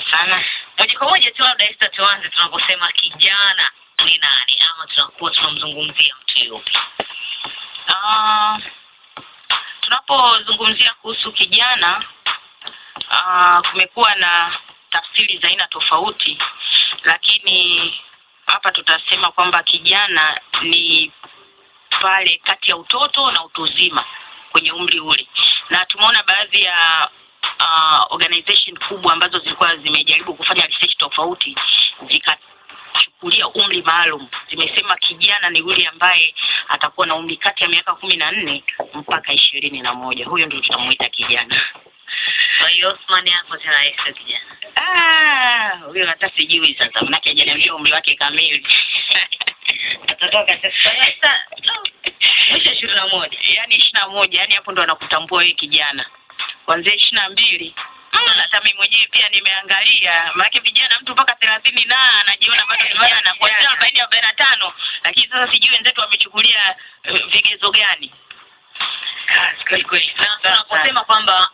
sana. Moja kwa moja tu labda Esther, tuanze tunaposema kijana ni nani, ama tunakuwa tunamzungumzia mtu yupi? Ah, tunapozungumzia kuhusu kijana ah, kumekuwa na tafsiri za aina tofauti, lakini hapa tutasema kwamba kijana ni pale kati ya utoto na utu uzima kwenye umri ule, na tumeona baadhi ya uh, organization kubwa ambazo zilikuwa zimejaribu kufanya research tofauti zikachukulia umri maalum, zimesema kijana ni yule ambaye atakuwa na umri kati ya miaka kumi na nne mpaka ishirini na moja. Huyo ndio tutamuita kijana. Kwa hiyo Osman hapo tena Esther kijana. Ah, huyo hata sijui sasa, manake hajaniambia umri wake kamili. Atatoka sasa. Esther, mwisho ishirini na moja. yaani ishirini na moja yani hapo ndo anakutambua wewe kijana kwanzia ishirini na mbili hata mimi mwenyewe pia nimeangalia maanake vijana mtu mpaka thelathini na anajiona bado kijana na kuanzia arobaini arobaini na tano lakini sasa sijui wenzetu wamechukulia eh, vigezo gani Kazi kweli kweli. Na tunaposema kwamba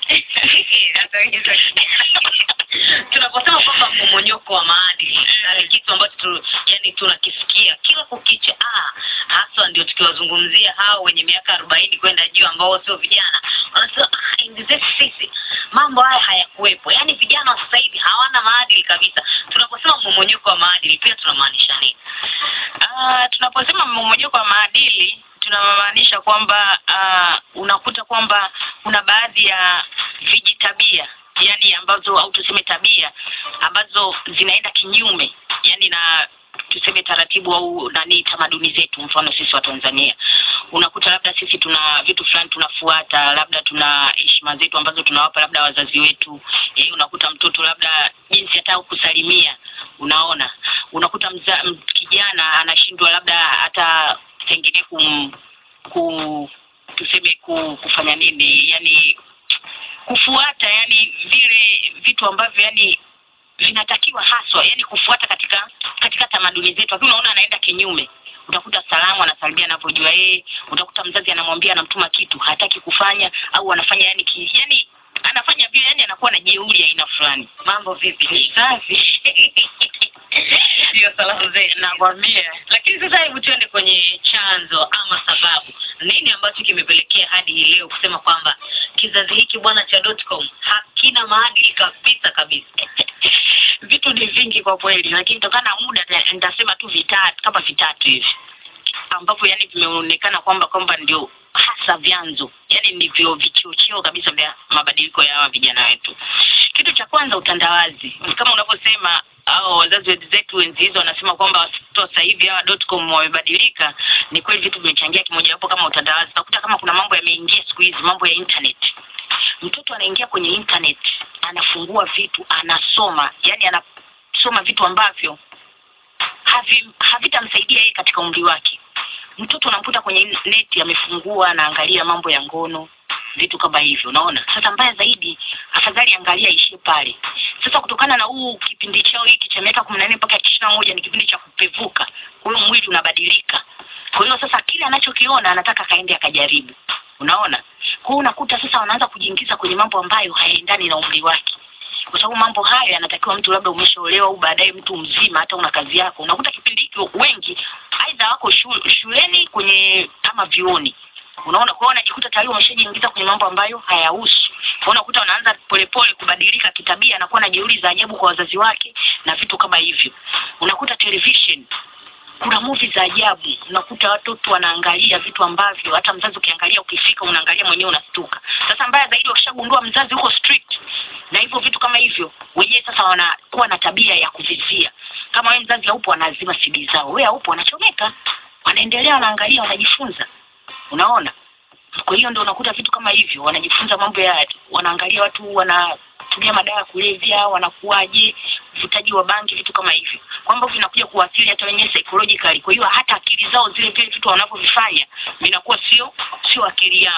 tunaposema kwamba mmomonyoko wa maadili na ni kitu ambacho tu, yani tunakisikia kila kukicha ah, haswa ndio tukiwazungumzia hao wenye miaka arobaini kwenda juu ambao sio vijana wanasema ah, enzi zetu sisi mambo haya hayakuwepo yani vijana wa sasa hivi hawana maadili kabisa tunaposema mmomonyoko wa maadili pia tunamaanisha nini Ah, tunaposema mmomonyoko wa maadili tunamaanisha kwamba ah, unakuta kwamba kuna baadhi ya vijitabia yani ambazo au tuseme tabia ambazo zinaenda kinyume yani na tuseme taratibu au nani tamaduni zetu mfano sisi wa Tanzania unakuta labda sisi tuna vitu fulani tunafuata labda tuna heshima zetu ambazo tunawapa labda wazazi wetu eh, unakuta mtoto labda jinsi hata kusalimia unaona unakuta mza, m, kijana anashindwa labda hata pengine kum, ku tuseme ku, kufanya nini yani kufuata yani vile vitu ambavyo yani vinatakiwa haswa yani kufuata katika katika tamaduni zetu lakini unaona anaenda kinyume utakuta salamu anasalimia anavyojua yeye utakuta mzazi anamwambia anamtuma kitu hataki kufanya au anafanya yani ki, yani anafanya vile yani anakuwa na jeuri ya aina fulani mambo vipi ni safi ndio salamu zetu nakwambia lakini sasa hebu tuende kwenye chanzo ama sababu nini ambacho kimepelekea hadi hii leo kusema kwamba kizazi hiki bwana cha dotcom hakina maadili kabisa kabisa vitu ni vingi kwa kweli lakini kutokana na muda nita- nitasema tu vitatu kama vitatu hivi ambavyo yani vimeonekana kwamba kwamba ndio hasa vyanzo yani ndivyo vichocheo kabisa vya mabadiliko ya hawa vijana wetu kitu cha kwanza utandawazi kama unavyosema au wazazi wenzetu wenzi hizo wanasema kwamba watoto sasa hivi hawa dotcom wamebadilika ni kweli vitu vimechangia kimojawapo kama utandawazi utakuta kama kuna mambo yameingia siku hizi mambo ya internet mtoto anaingia kwenye internet anafungua vitu anasoma yani anasoma vitu ambavyo havi havitamsaidia yeye katika umri wake mtoto unamkuta kwenye neti amefungua anaangalia mambo ya ngono vitu kama hivyo unaona sasa mbaya zaidi afadhali angalia ishie pale sasa kutokana na huu kipindi chao hiki cha miaka kumi na nne mpaka ishirini na moja ni kipindi cha kupevuka kwa hiyo mwili unabadilika kwa hiyo sasa kile anachokiona anataka kaende akajaribu unaona kwa hiyo unakuta sasa wanaanza kujiingiza kwenye mambo ambayo hayaendani na umri wake kwa sababu mambo hayo yanatakiwa mtu labda umeshaolewa au baadaye mtu mzima hata una kazi yako unakuta kipindi hiki wengi aidha wako shu, shuleni kwenye ama vioni unaona kwa hiyo wanajikuta tayari wameshajiingiza kwenye mambo ambayo hayahusu Kwa hiyo unakuta wanaanza polepole kubadilika kitabia anakuwa na jeuri za ajabu kwa wazazi wake na vitu kama hivyo unakuta television kuna movie za ajabu unakuta watoto wanaangalia vitu ambavyo hata mzazi ukiangalia ukifika unaangalia mwenyewe unastuka sasa mbaya zaidi wakishagundua mzazi huko strict na hivyo vitu kama hivyo wenyewe sasa wanakuwa na tabia ya kuvizia kama wewe mzazi haupo wanazima CD zao wewe haupo wanachomeka wanaendelea wanaangalia wanajifunza unaona kwa hiyo ndio unakuta vitu kama hivyo wanajifunza mambo ya wanaangalia watu wanatumia madawa ya kulevya wanakuwaje uvutaji wa bangi vitu kama hivyo kwamba vinakuja kuathiri hata wenyewe psychologically kwa hiyo hata akili zao zile vile vitu wanavyovifanya vinakuwa sio sio akili yao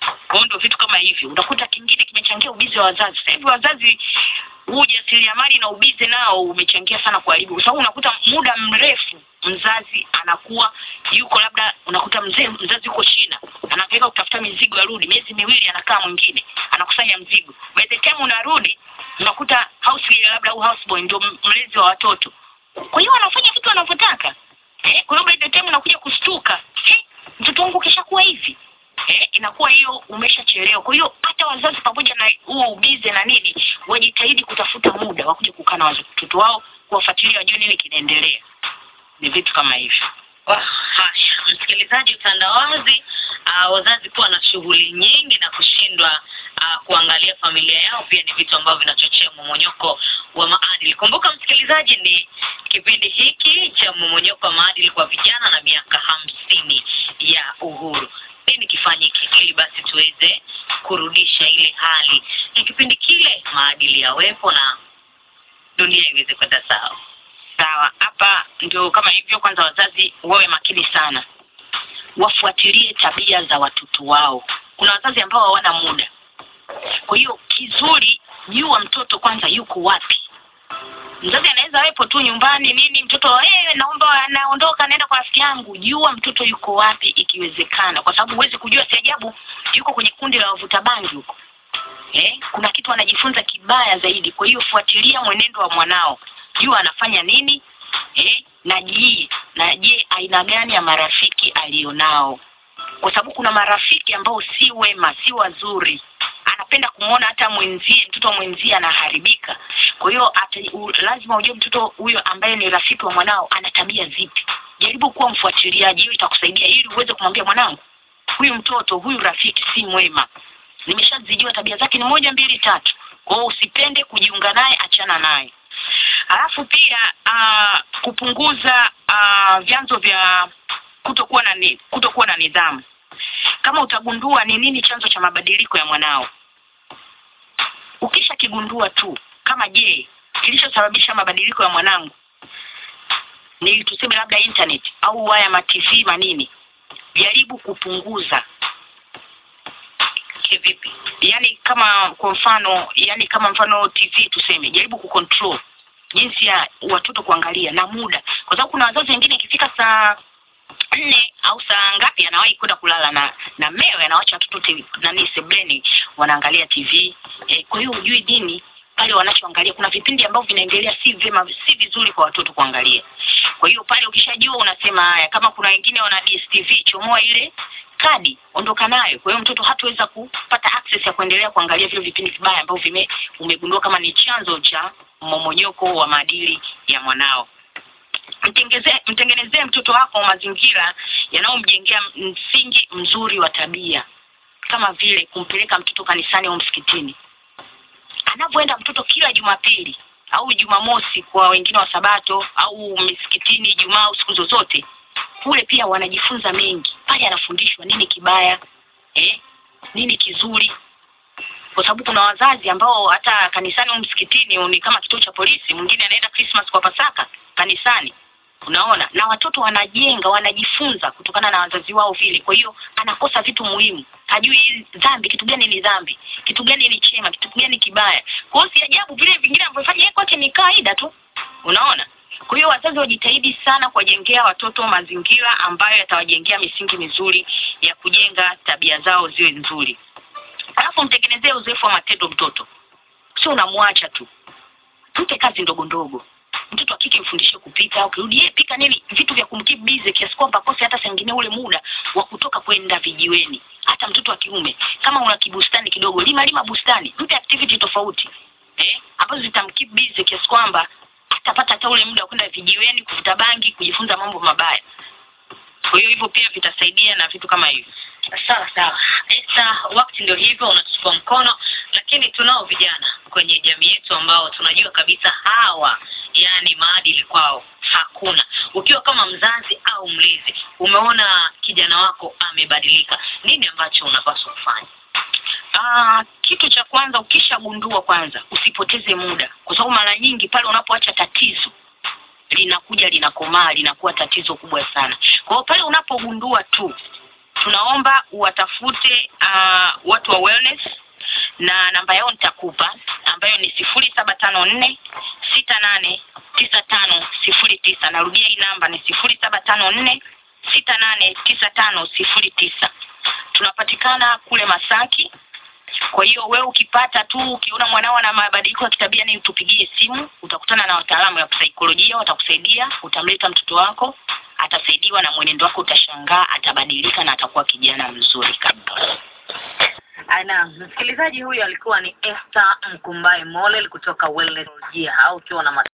kwa hiyo ndio vitu kama hivyo unakuta kingine kimechangia ubizi wa wazazi sasa hivi wazazi huu ujasiriamali na ubizi nao umechangia sana kuharibu kwa sababu unakuta muda mrefu mzazi anakuwa yuko labda unakuta mzee mzazi yuko China anapeleka kutafuta mizigo arudi miezi miwili anakaa mwingine anakusanya mzigo by the time unarudi unakuta house girl labda au house boy ndio mlezi wa watoto kwa hiyo wanafanya vitu wanavyotaka eh, kwa hiyo by the time unakuja kustuka eh, mtoto wangu kishakuwa hivi eh, inakuwa hiyo umeshachelewa kwa hiyo hata wazazi pamoja na huo ubize na nini wajitahidi kutafuta muda wa kuja kukaa na watoto wao kuwafuatilia wajue nini kinaendelea ni vitu kama hivyo Wah, haya msikilizaji utandawazi uh, wazazi kuwa na shughuli nyingi na kushindwa uh, kuangalia familia yao pia ni vitu ambavyo vinachochea mmomonyoko wa maadili kumbuka msikilizaji ni kipindi hiki cha mmomonyoko wa maadili kwa vijana na miaka hamsini ya uhuru nini kifanyike ili basi tuweze kurudisha ile hali ya kipindi kile maadili yawepo na dunia iweze kwenda sawa sawa hapa ndio kama hivyo kwanza wazazi wawe makini sana wafuatilie tabia za watoto wao kuna wazazi ambao hawana muda kwa hiyo kizuri jua mtoto kwanza yuko wapi mzazi anaweza wepo tu nyumbani nini mtoto eh naomba anaondoka naenda kwa rafiki yangu jua mtoto yuko wapi ikiwezekana kwa sababu huwezi kujua si ajabu yuko kwenye kundi la wavuta bangi huko eh kuna kitu anajifunza kibaya zaidi kwa hiyo fuatilia mwenendo wa mwanao jua anafanya nini eh na je na je aina gani ya marafiki alionao kwa sababu kuna marafiki ambao si wema si wazuri anapenda kumwona hata mwenzie mtoto wa mwenzie anaharibika kwa hiyo ata- u- lazima ujue mtoto huyo ambaye ni rafiki wa mwanao ana tabia zipi jaribu kuwa mfuatiliaji hiyo itakusaidia ili uweze kumwambia mwanangu huyu mtoto huyu rafiki si mwema nimeshazijua tabia zake ni moja mbili tatu kwa hiyo usipende kujiunga naye achana naye alafu pia uh, kupunguza uh, vyanzo vya kutokuwa na ni, kutokuwa na nidhamu kama utagundua ni nini chanzo cha mabadiliko ya mwanao ukisha kigundua tu kama je kilichosababisha mabadiliko ya mwanangu ni tuseme labda internet au haya ma TV manini jaribu kupunguza kivipi yani kama kwa mfano yani kama mfano TV tuseme jaribu kucontrol jinsi ya watoto kuangalia na muda kwa sababu kuna wazazi wengine ikifika saa nne au saa ngapi anawahi kwenda kulala na na mewe anawacha watoto TV nani sebleni wanaangalia TV e, kwa hiyo hujui nini pale wanachoangalia kuna vipindi ambavyo vinaendelea si vyema si vizuri kwa watoto kuangalia kwa hiyo pale ukishajua unasema haya kama kuna wengine wana DSTV chomoa ile kadi ondoka nayo kwa hiyo mtoto hataweza kupata access ya kuendelea kuangalia vile vipindi vibaya ambavyo vime umegundua kama ni chanzo cha mmomonyoko wa maadili ya mwanao mtengezee mtengenezee mtoto wako mazingira yanayomjengea msingi mzuri wa tabia kama vile kumpeleka mtoto kanisani au msikitini anavyoenda mtoto kila jumapili au jumamosi kwa wengine wa sabato au misikitini ijumaa au siku zozote kule pia wanajifunza mengi pale anafundishwa nini kibaya eh, nini kizuri kwa sababu kuna wazazi ambao hata kanisani au msikitini ni kama kituo cha polisi mwingine anaenda Christmas kwa Pasaka kanisani unaona na watoto wanajenga wanajifunza kutokana na wazazi wao vile kwa hiyo anakosa vitu muhimu hajui dhambi kitu gani ni dhambi kitu gani ni chema kitu gani kibaya kwa hiyo si ajabu vile vingine anavyofanya yeye kwake ni kawaida tu unaona kwa hiyo wazazi wajitahidi sana kuwajengea watoto mazingira ambayo yatawajengea misingi mizuri ya kujenga tabia zao ziwe nzuri alafu mtengenezee uzoefu wa matendo mtoto sio unamwacha tu mpe kazi ndogo ndogo mtoto wa kike mfundishe kupika ukirudi yeye pika nini vitu vya kumkeep busy kiasi kwamba akose hata saa nyingine ule muda wa kutoka kwenda vijiweni hata mtoto wa kiume kama una kibustani kidogo lima lima bustani mpe activity tofauti eh ambazo zitamkeep busy kiasi kwamba atapata hata ule muda wa kwenda vijiweni kuvuta bangi kujifunza mambo mabaya kwa hiyo hivyo pia vitasaidia na vitu kama hivyo sawa sawa Esta, wakati ndio hivyo unatuchukua mkono lakini tunao vijana kwenye jamii yetu ambao tunajua kabisa hawa yani maadili kwao hakuna ukiwa kama mzazi au mlezi umeona kijana wako amebadilika nini ambacho unapaswa kufanya Ah, kitu cha kwanza ukishagundua kwanza usipoteze muda kwa sababu mara nyingi pale unapoacha tatizo linakuja linakomaa linakuwa tatizo kubwa sana kwa hiyo pale unapogundua tu tunaomba uwatafute uh, watu wa wellness na namba yao nitakupa ambayo ni sifuri saba tano nne sita nane tisa tano sifuri tisa narudia hii namba ni sifuri saba tano nne sita nane tisa tano sifuri tisa tunapatikana kule masaki kwa hiyo wewe ukipata tu ukiona mwanao ana mabadiliko ya kitabia ni tupigie simu utakutana na wataalamu wa saikolojia watakusaidia utamleta mtoto wako atasaidiwa na mwenendo wako utashangaa atabadilika na atakuwa kijana mzuri kabisa na msikilizaji huyu alikuwa ni Esther Mkumbai Molel kutoka Wellness au ukiwa na